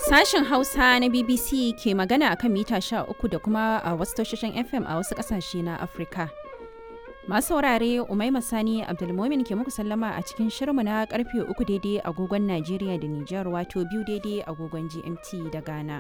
Sashen Hausa na BBC ke magana akan mita 13 da kuma a wasu tashoshin FM a wasu ƙasashe na Afirka. Masu saurare Umaima Sani Abdulmomin ke muku sallama a cikin shirmu na karfe uku daidai agogon Najeriya da Nijar wato biyu daidai agogon GMT da Ghana.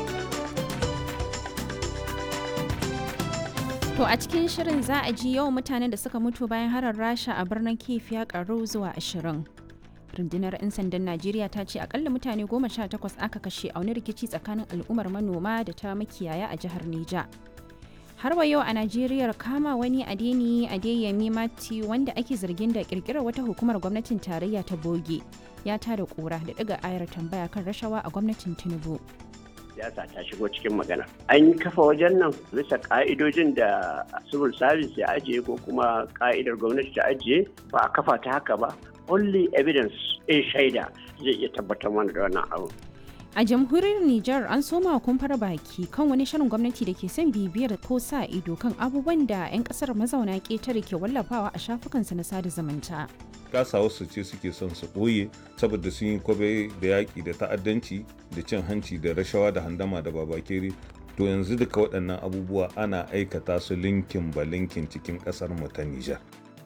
To a cikin shirin za a ji yawan mutanen da suka mutu bayan harar Rasha a birnin Kiev ya karu zuwa ashirin. rundunar 'yan sandan najeriya ta ce akalla mutane goma sha takwas aka kashe a wani rikici tsakanin al'ummar manoma da ta makiyaya a jihar neja har wa yau a najeriya kama wani adeni adeyemi mati wanda ake zargin da kirkirar wata hukumar gwamnatin tarayya ta boge ya tada kura da daga ayar tambaya kan rashawa a gwamnatin tinubu siyasa ta shigo cikin magana an kafa wajen nan bisa ka'idojin da civil service ya ajiye ko kuma ka'idar gwamnati ta ajiye ba a kafa ta haka ba only evidence in shaida zai iya tabbatar mana da wannan abu. A jamhuriyar Nijar an soma kumfar baki kan wani shirin gwamnati da ke son bibiyar ko sa ido kan abubuwan da 'yan kasar mazauna ƙetare ke wallafawa a shafukansu na sada zumunta. kasa wasu ce suke son su ɓoye saboda sun yi kwabe da yaƙi da ta'addanci da cin hanci da rashawa da handama da babakere to yanzu duka waɗannan abubuwa ana aikata su linkin ba linkin cikin ƙasar mu ta Nijar.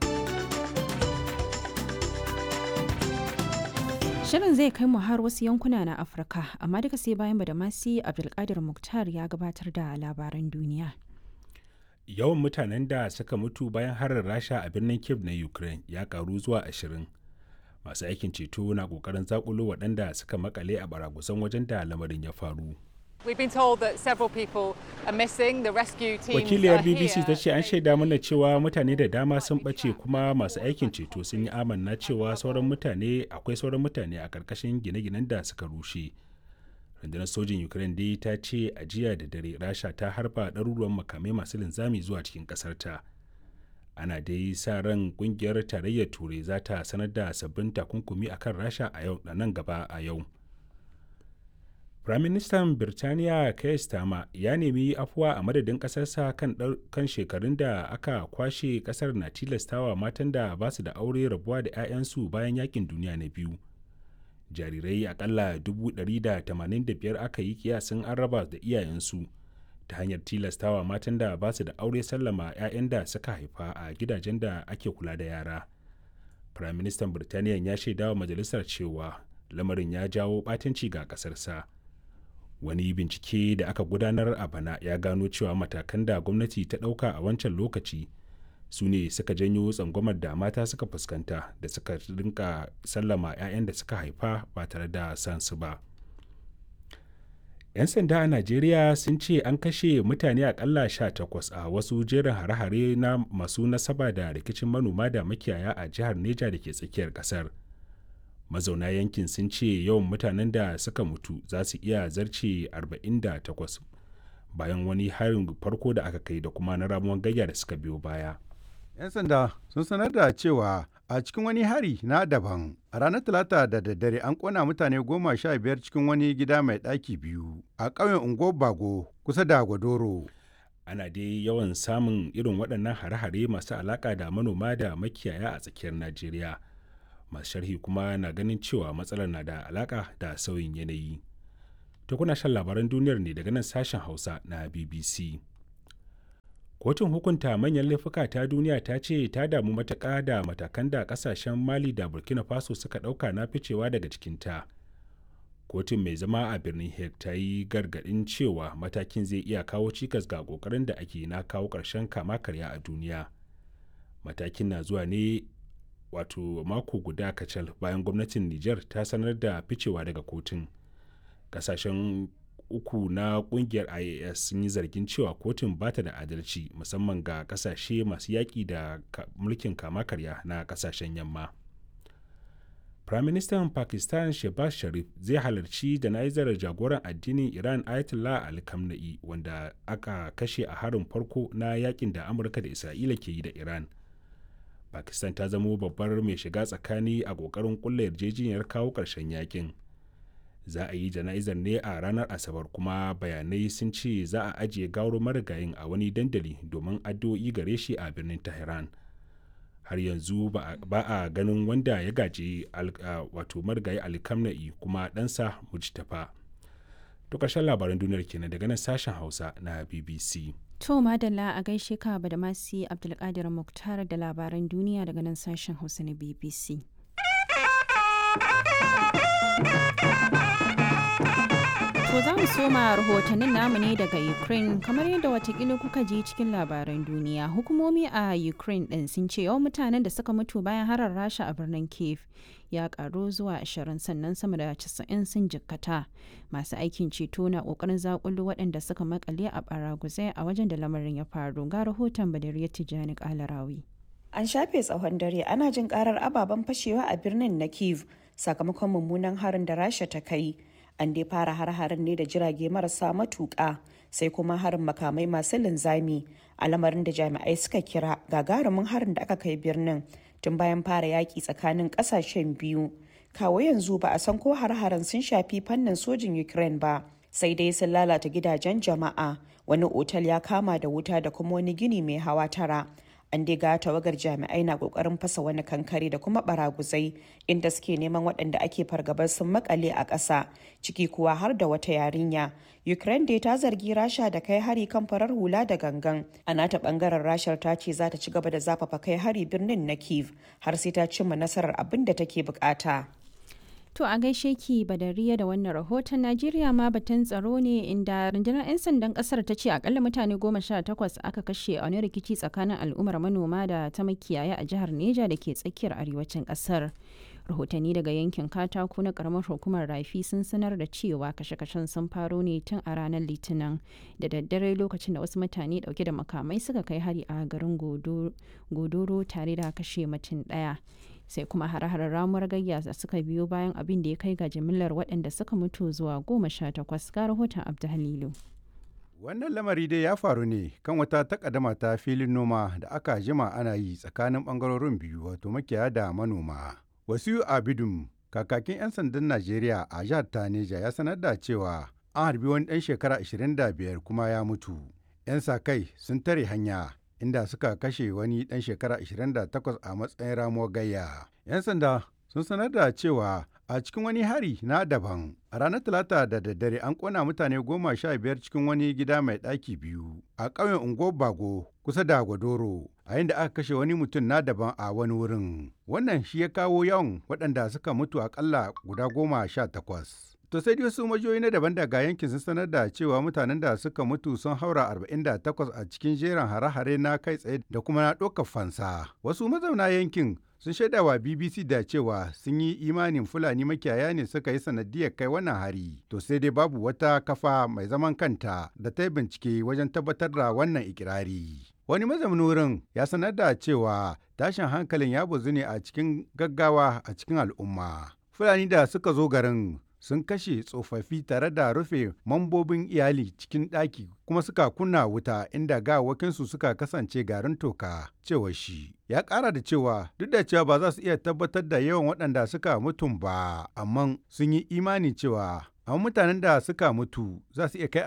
Shirin zai kai mu har wasu yankuna na Afirka, amma duka sai bayan Badamasi Abdulkadir Muktar ya gabatar da labaran duniya. Yawan mutanen da suka mutu bayan harin Rasha a birnin Kiev na Ukraine ya karu zuwa ashirin. Masu aikin ceto na kokarin zakulo waɗanda suka makale a baragusan wajen da lamarin ya faru. Wakiliyar BBC ta ce an shaida mana cewa mutane da dama sun ɓace kuma masu aikin ceto sun yi amanna cewa sauran mutane akwai sauran mutane a ƙarƙashin gine-ginen da suka rushe. Rundunar sojin Ukraine dai ta ce a jiya da dare Rasha ta harba ɗaruruwan makamai masu linzami zuwa cikin ƙasarta. Ana dai sa ran ƙungiyar tarayyar Turai za ta sanar da sabbin takunkumi akan Rasha a yau da nan gaba a yau. Firaministan Birtaniya Keir Starmer ya nemi afuwa a madadin ƙasarsa kan, kan shekarun da aka kwashe ƙasar na tilastawa matan da ba su da aure rabuwa da 'ya'yansu bayan yakin duniya na biyu. Jarirai akalla 185 aka yi kiyasin an raba da iyayensu ta hanyar tilastawa matan da ba su da aure sallama 'ya'yan da suka haifa a gidajen da ake kula da yara. Firaministan Birtaniya ya shaidawa majalisar cewa lamarin ya jawo ɓatanci ga ƙasarsa. wani bincike da aka gudanar a bana ya gano cewa matakan da gwamnati ta ɗauka a wancan lokaci su ne suka janyo tsangwamar da mata suka fuskanta da suka rinka sallama 'ya'yan da suka haifa ba tare da sansu ba 'yan sanda a najeriya sun ce an kashe mutane akalla takwas a wasu jerin hare-hare na masu nasaba da rikicin manoma da makiyaya a jihar neja da ke tsakiyar kasar mazauna yankin sun ce yawan mutanen da suka mutu za su iya zarce 48 bayan wani harin farko da aka kai da kuma na ramuwan gayya da suka biyo baya. 'yan sanda sun sanar da cewa a cikin wani hari na daban a ranar talata da daddare an kona mutane goma sha biyar cikin wani gida mai ɗaki biyu a ƙauyen ungo bago kusa da gwadoro ana dai yawan samun irin waɗannan hare-hare masu alaƙa da manoma da makiyaya a tsakiyar najeriya masu sharhi kuma na ganin cewa matsalar na da alaka da sauyin yanayi ta kuna shan labaran duniyar ne daga nan sashen hausa na bbc kotun hukunta manyan laifuka ta duniya ta ce ta damu matuƙa da matakan da ƙasashen mali da burkina faso suka ɗauka na ficewa daga cikinta kotun mai zama a birnin hague ta yi gargaɗin cewa matakin zai iya kawo cikas ga ƙoƙarin da ake na kawo ƙarshen kama karya a duniya matakin na zuwa ne wato mako guda kacal bayan gwamnatin Nijar ta sanar da ficewa daga kotun. Kasashen uku na kungiyar IAS sun yi zargin cewa kotun ba ta da adalci musamman ga kasashe masu yaƙi da mulkin kama karya na kasashen yamma. Firaministan Pakistan Shehbaz Sharif zai halarci jana'izar jagoran addinin Iran Ayatollah Ali Khamenei wanda aka kashe a harin farko na yakin da Amurka da Isra'ila ke yi da Iran. pakistan ta zamo babbar mai shiga tsakani a kokarin kulla yarjejeniyar kawo ƙarshen yakin za a yi jana'izar ne a ranar asabar kuma bayanai sun ce za a ajiye gawar marigayin a wani dandali domin addu'o'i gare shi a birnin tehran har yanzu ba a ganin wanda ya gaji wato marigayi alkamna'i kuma ɗansa mujtafa to ƙarshen labaran duniyar kenan daga nan sashen hausa na bbc To madalla a gaishe ka da masi Abdulkadir Muktar da labaran duniya daga nan sashen Hausa na BBC. To za mu soma rahotannin namu ne daga Ukraine kamar yadda watakila kuka ji cikin labaran duniya. Hukumomi a Ukraine ɗin sun ce yawan mutanen da suka mutu bayan harar rasha a birnin Kiev ya karu zuwa 20 sannan sama da 90 sun jikkata. Masu aikin ceto na ƙoƙarin zakulu waɗanda suka makale a baraguzai a wajen da lamarin ya faru. Ga rahoton Badariya Tijjani Kalarawi. An shafe tsawon dare ana jin karar ababen fashewa a birnin na Kiev sakamakon mummunan harin da rasha ta kai. an dai fara har-harin ne da jirage marasa matuƙa sai kuma harin makamai masu linzami a lamarin da jami'ai suka kira gagarumin harin da aka kai birnin tun bayan fara yaƙi tsakanin ƙasashen biyu kawo yanzu ba a san ko har-harin sun shafi fannin sojin ukraine ba sai dai sun lalata gidajen jama'a wani otal ya kama da wuta da kuma wani gini mai hawa tara an dai ga tawagar jami'ai na kokarin fasa wani kankare da kuma baraguzai inda suke neman waɗanda ake fargabar sun makale a ƙasa ciki kuwa har da wata yarinya ukraine dai ta zargi rasha da kai hari kan farar hula da gangan a nata bangaren rashar ta ce za ta ci gaba da zafafa kai hari birnin na kiev har sai ta cimma nasarar abin da take bukata To a gaishe ki badariya da wannan rahoton Najeriya ma batun tsaro ne inda rundunar 'yan sandan kasar ta ce akalla mutane goma sha takwas aka kashe a wani rikici tsakanin al'ummar manoma da ta makiyaya a jihar Neja da ke tsakiyar arewacin kasar. Rahotanni daga yankin katako na karamar hukumar rafi sun sanar da cewa kashe-kashen sun faro ne tun a ranar litinin da daddare lokacin da wasu mutane dauke da makamai suka kai hari a garin godoro tare da kashe mutum daya. sai kuma hare-haren ramuwar gayya da suka biyo bayan abin da ya kai ga jimillar waɗanda suka mutu zuwa goma sha takwas ga rahoton abdulhalilu wannan lamari dai ya faru ne kan wata takaddama ta filin noma da aka jima ana yi tsakanin bangarorin biyu wato makiyaya da manoma wasu abidum kakakin 'yan sandan najeriya a jihar taneja ya sanar da cewa an harbi wani ɗan shekara 25 kuma ya mutu 'yan sa kai sun tare hanya inda suka kashe wani ɗan shekara 28 a matsayin ramuwar gayya. 'Yan sanda sun sanar da cewa a cikin wani hari na daban a ranar talata da daddare an kona mutane goma sha biyar cikin wani gida mai ɗaki biyu a ƙauyen ungo bago kusa da gwadoro a inda aka kashe wani mutum na daban a wani wurin wannan shi ya kawo yawan waɗanda suka mutu akalla guda goma sha takwas To sai dai wasu majiyoyi na daban daga yankin sun sanar da cewa mutanen da suka mutu sun haura 48 a cikin jerin hare-hare na kai tsaye da kuma na ɗaukar fansa. Wasu mazauna yankin sun shaida wa BBC da cewa sun yi imanin Fulani makiyaya ne suka yi sanadiyar kai wannan hari. To sai dai babu wata kafa mai zaman kanta da ta yi bincike wajen tabbatar da wannan ikirari. Wani mazaunin wurin ya sanar da cewa tashin hankalin ya bazu ne a cikin gaggawa a cikin al'umma. Fulani da suka zo garin sun kashe tsofaffi tare da rufe mambobin iyali cikin ɗaki kuma suka kunna wuta inda gawakinsu suka kasance garin toka cewa shi ya ƙara da cewa duk da cewa ba za su iya tabbatar da yawan waɗanda suka mutum ba amma sun yi imani cewa amma mutanen da suka mutu za su iya kai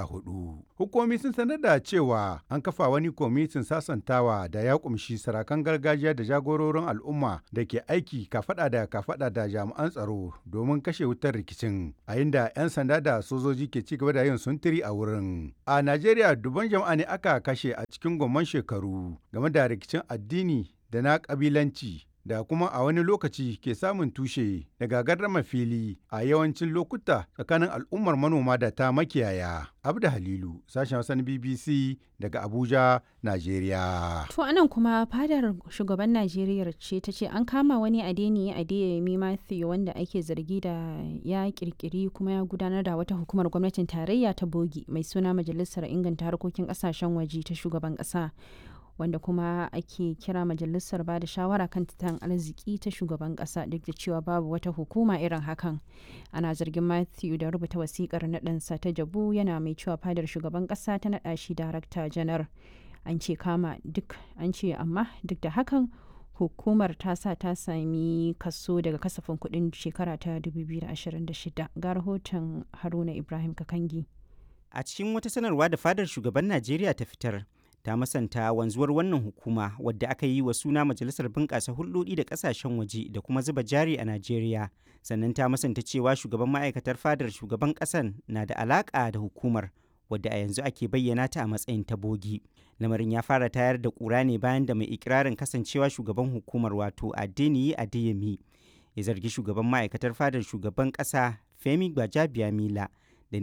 44 hukumomi sun sanar da cewa an kafa wani kwamitin sasantawa da ya kumshi sarakan gargajiya da jagororin al'umma da ke aiki kafada da kafada da jami'an tsaro domin kashe wutar rikicin a inda 'yan sanda da sojoji ke ci gaba da yin suntiri a wurin a najeriya dubban jama'a ne aka kashe a cikin gomman shekaru game da rikicin addini da na kabilanci da kuma a wani lokaci ke samun tushe daga gardama fili a yawancin lokuta tsakanin al'ummar manoma da ta makiyaya. Abda Halilu, sashen Hausan BBC daga Abuja, Najeriya. To anan kuma fadar shugaban Najeriya ce ta ce an kama wani adeni Adeyemi Matthew wanda ake zargi da ya kirkiri kuma ya gudanar da wata hukumar gwamnatin tarayya ta bogi mai suna Majalisar Inganta Harkokin Kasashen Waje ta shugaban ƙasa. wanda kuma ake kira majalisar ba da shawara kan tattalin arziki ta shugaban kasa duk da cewa babu wata hukuma irin hakan ana zargin matthew da rubuta wasikar naɗansa ta jabu yana mai cewa fadar shugaban kasa ta naɗa shi darakta janar an ce kama duk an ce amma duk da hakan hukumar ta sa ta sami kaso daga kasafin kuɗin shekara ta 2026 ga rahoton haruna ibrahim kakangi a cikin wata sanarwa da fadar shugaban najeriya ta fitar ta masanta wanzuwar wannan hukuma wadda aka yi wa suna majalisar bunƙasa hulɗoɗi da ƙasashen waje da kuma zuba jari a najeriya sannan ta masanta cewa shugaban ma'aikatar fadar shugaban ƙasan na da alaƙa da hukumar wadda a yanzu ake bayyana ta a matsayin tabogi lamarin ya fara tayar da ƙura ne bayan da mai ikirarin kasancewa shugaban hukumar wato adeniyi adeyemi ya zargi shugaban ma'aikatar fadar shugaban ƙasa femi gbajabiamila